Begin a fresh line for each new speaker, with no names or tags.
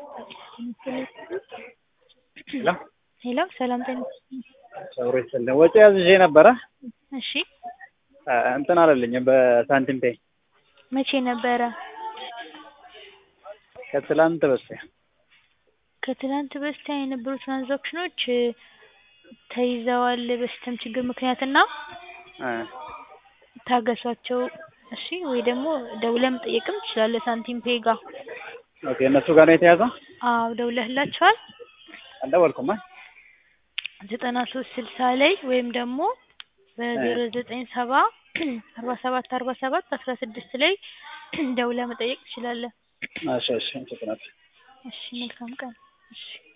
ሄሎ
ሄሎ ሰላም ጤና
ጸጉሬ ስል ወጪ አዝዤ ነበረ
እሺ
እንትን አለልኝም በሳንቲም ፔይ
መቼ ነበረ?
ከትላንት በስቲያ
ከትላንት በስቲያ የነበሩ ትራንዛክሽኖች ተይዘዋል በሲስተም ችግር ምክንያት እና
እ
ታገሷቸው እሺ ወይ ደግሞ ደውለህ መጠየቅም ትችላለህ ሳንቲም ፔይ ጋር
ኦኬ እነሱ ጋር ነው የተያዘው
አዎ ደውለህላቸዋል
አልደወልኩም
ዘጠና ሶስት ስልሳ ላይ ወይም ደግሞ በዜሮ ዘጠኝ ሰባ አርባ ሰባት አርባ ሰባት አስራ ስድስት ላይ ደውለህ መጠየቅ ትችላለህ
እሺ እሺ አመሰግናለሁ
እሺ መልካም ቀን እሺ